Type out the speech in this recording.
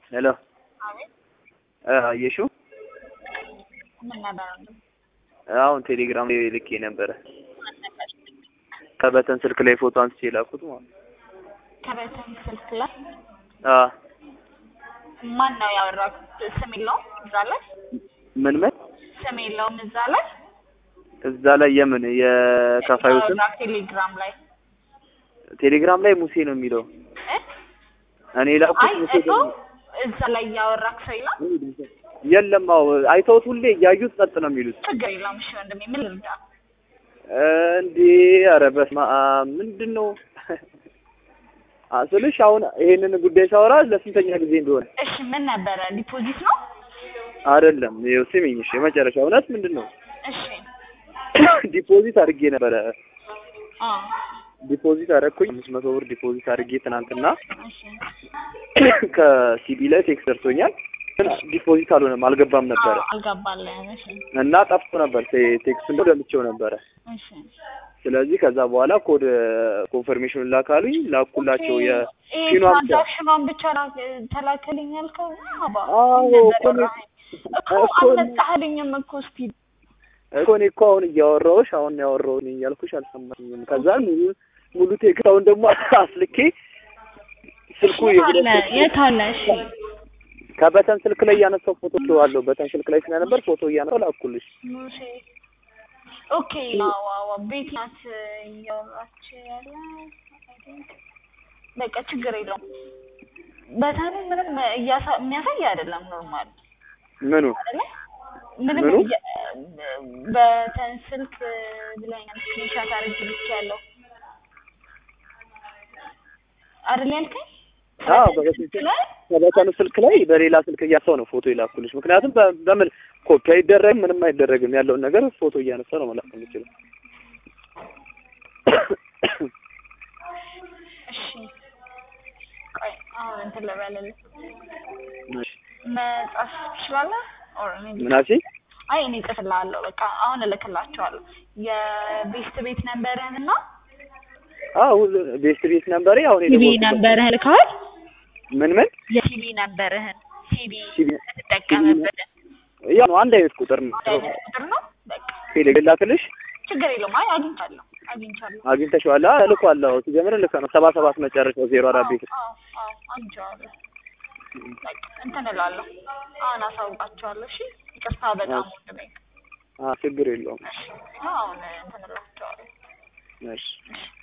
ሄሎ አቤት አየሽው? ምን ነበር እንዴ? አሁን ቴሌግራም ላይ ልኬ ነበረ። ከበተን ስልክ ላይ ፎቶ አንስቼ የላኩት ማለት ነው። ከበተን ስልክ ላይ አ ማን ነው ያወራው? ስም የለውም እዛ ላይ ምን ምን ስም የለውም እዛ ላይ እዛ ላይ የምን የከፋዩ ስም ያወራው ቴሌግራም ላይ ቴሌግራም ላይ ሙሴ ነው የሚለው። እ? እኔ የላኩት አይ ሙሴ እሱ እዛ ላይ ያወራክ ሰው የለም። የለም። አዎ አይተውት ሁሌ እያዩት ጸጥ ነው የሚሉት። ችግር የለውም። እሺ ወንድሜ ምን ልርዳ? እንዴ ኧረ በስመ አብ ምንድን ነው አ- ስልሽ አሁን ይሄንን ጉዳይ ሳወራ ለስንተኛ ጊዜ እንደሆነ እሺ ምን ነበረ? ዲፖዚት ነው? አይደለም። ይኸው ስሚኝ እሺ፣ የመጨረሻ እውነት ምንድን ነው እሺ ዲፖዚት አድርጌ ነበረ። አ ዲፖዚት አደረኩኝ አምስት መቶ ብር ዲፖዚት አድርጌ ትናንትና እሺ ከሲቢ ላይ ቴክስ ደርሶኛል፣ ግን ዲፖዚት አልሆነም አልገባም ነበረ አዎ፣ አልገባልህም። እሺ እና ጠፍቶ ነበር ቴ- ቴክስቱን ደልቼው ነበረ። እሺ ስለዚህ ከዛ በኋላ ኮድ ኮንፈርሜሽኑን ላካሉኝ ላኩላቸው የ ይሄ ፊኗን ብቻ ትራንዛክሽኗን ብቻ ላክ- ተላከልኝ ያልከው አባ አዎ ምን ነበር እኮ ነው- አይ፣ እኮ እኮ ነው- አልመጣህልኝም እኮ እስኪ እኮ እኔ እኮ አሁን እያወራሁሽ አሁን ያወራሁኝ እያልኩሽ አልሰማኝም። ከዛ ሙሉ ሙሉ ቴክስት አሁን ደግሞ አስልኬ ስልኩ የሁለት የት አለ የት አለ? እሺ ከበተን ስልክ ላይ እያነሳው ፎቶ አለው። በተን ስልክ ላይ ስለነበር ፎቶ እያነሳው ላኩልሽ። ሙሴ ኦኬ አዎ አዎ ቤት ናት እያወራች ያለ I think። በቃ ችግር የለውም። በተኑ ምንም እያሳ- የሚያሳይ አይደለም ኖርማል ምኑ አይደለ ምንም ምኑ? እያ- በተን ስልክ ብለኛል ስክሪንሻት አድርጌ ልኬያለሁ አይደል ያልከኝ? አዎ በተን በበተን ስልክ ስልክ ላይ ከበተኑ ስልክ ላይ በሌላ ስልክ እያነሳው ነው ፎቶ የላኩልሽ። ምክንያቱም በ- በምን ኮፒ አይደረግም ምንም አይደረግም ያለውን ነገር ፎቶ እያነሳ ነው መላክ የምችለው። እሺ ቆይ አሁን እንትን ልበልልህ እሺ። መጻፍ ትችላለህ? ኦር እኔ ምን አልሽኝ? አይ እኔ እጽፍልሃለሁ። በቃ አሁን እልክላቸዋለሁ የቤስት ቤት ነንበርህን እና አዎ ቤስት ቤት ነምበሬ አሁን ሲቢ የደወልኩበት- ነንበርህን ልከዋል። ምን ምን የሲቢ ነንበርህን ሲቢ ሲቢ የምትጠቀምበትን ያው ነው አንድ አይነት ቁጥር ነው። አንድ አይነት ቁጥር ነው። በቃ ቴሌግራም ላክልሽ ችግር የለውም። አይ አግኝቻለሁ አግኝቻለሁ። አግኝተሽዋል? አዎ እልኳለሁ። ሲጀምር ልክ ነው። ሰባ ሰባት መጨረሻው ዜሮ አራት ቤት አዎ አዎ አግኝቼዋለሁ። በቃ እንትን እላለሁ። አሁን አሳውቃቸዋለሁ። እሺ ይቅርታ በጣም ወንድሜ። አ ችግር የለውም። እሺ አሁን እንትን እላቸዋለሁ። እሺ እሺ